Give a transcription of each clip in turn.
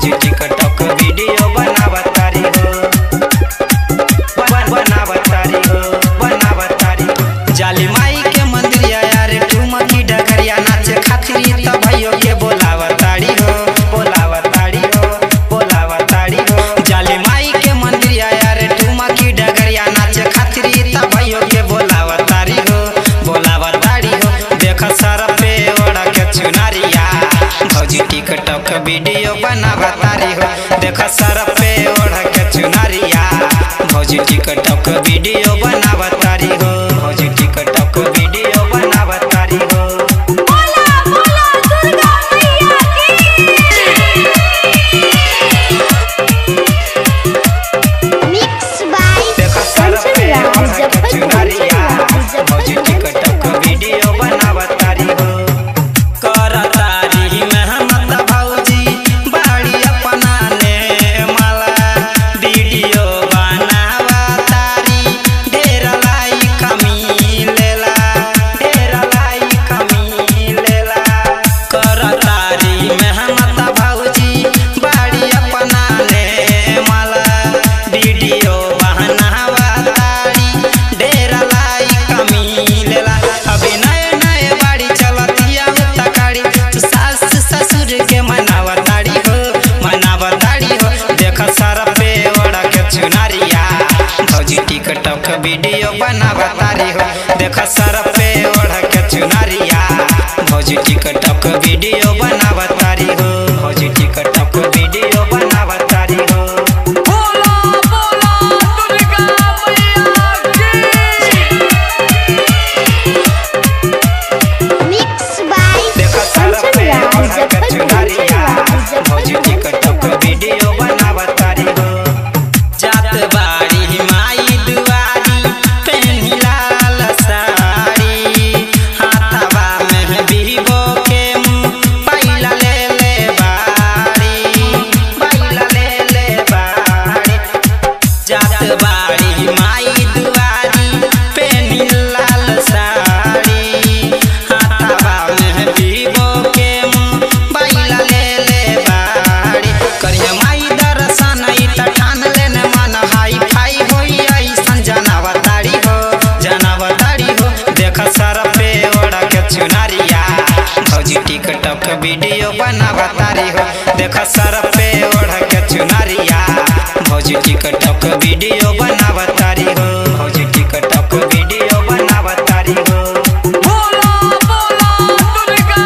भौजी TikTok video बनावतारी हो बन बनावतारी हो बनावतारी जाली माई के मंदिरिया यार ठुमकी डगरिया नाचे खातिर त भइयो के बोलावतारी हो बोलावतारी हो बोलावतारी हो जाली माई के मंदिरिया यार ठुमकी डगरिया नाचे खातिर त भइयो के बोलावतारी हो बोलावतारी हो देख सर पे ओढ़ के चुनरिया भौजी टिकटॉक वीडियो बनावतारी हो देख सर पे ओढ़ के चुनरिया भौजी टिकटॉक वीडियो बनावतारी हो भौजी टिकटॉक वीडियो बनावतारी हो बोला बोला दुर्गा मैया की मिक्स बाय देख सर पे ओढ़ के मुजफ्फरपुर चुनरिया भौजी टिकटॉक वीडियो बनावतारी हो करतारी मेहनत भौजी बाड़ी अपना ने माला वीडियो बनावतारी ढेर लाइक मिलेला ढेर लाइक मिलेला करतारी मेहनत भौजी बाड़ी अपना ने माला वीडियो बनावतारी ढेर लाइक मिलेला अभी नए नए बाड़ी चलतिया तकाड़ी सास ससुर के मनावताड़ी हो मनावताड़ी हो देख सर पे ओढ़ के चुनरिया भौजी टिकटॉक वीडियो बनावतारी हो देख सर पे ओढ़ के चुनरिया भौजी टिकटॉक वीडियो बनावतारी हो भौजी टिकटॉक वीडियो बनावतारी हो बोला बोला दुर्गा मैया की मिक्स बाय देख सर पे ओढ़ के चुनरिया भौजी टिकटॉक वीडियो बनावतारी हो जात बाड़ी माई दुआरी पेन्ही लाल साड़ी हाथवा में बीबो के पाइला ले ले बाड़ी पाइला ले ले बाड़ी जात बाड़ी माई दुआरी पेन्ही लाल साड़ी हाथवा में बीबो के पाइला ले ले बाड़ी करिया माई दर्शन ई त ठान लेने मन हाई फाई होई ऐसन जनावतारी हो जनावतारी हो देख सर पे ओढ़ के चुनरिया भौजी टिकटॉक वीडियो बनावतारी हो देख सर पे ओढ़ के चुनरिया भौजी टिकटॉक वीडियो बनावतारी हो भौजी टिकटॉक वीडियो बनावतारी हो बोला बोला दुर्गा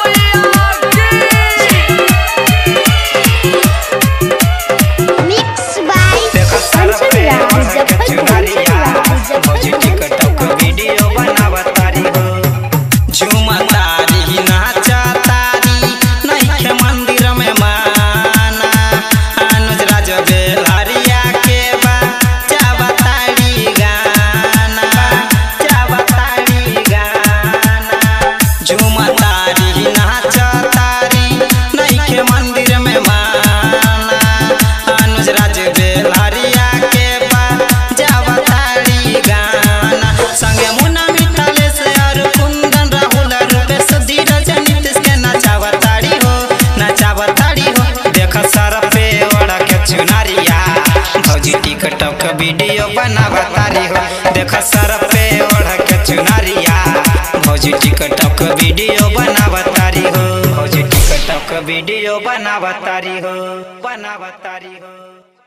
मैया की मिक्स बाय देख सर पे ओढ़ के चुनरिया भौजी टिकटॉक वीडियो बनावतारी हो झुमतारी नाचतारी नइखे मंदिर में माना अनुज राज बेलहरिया के बा चावतारी गाना चावतारी गाना झुमतारी नाचतारी नइखे मंदिर में माना अनुज राज बेलहरिया के बा जावतारी गाना संगे मुन्ना मिठालेश और कुंदन राहुल रूपेश धीरज नीतीश के नचावतारी हो नचावतारी हो देख सर पे ओढ़ के चुनरिया भौजी टिकटॉक वीडियो बनावतारी हो देख सर पे ओढ़ के चुनरिया भौजी टिकटॉक वीडियो बनावतारी हो भौजी टिकटॉक वीडियो बनावतारी हो बनावतारी हो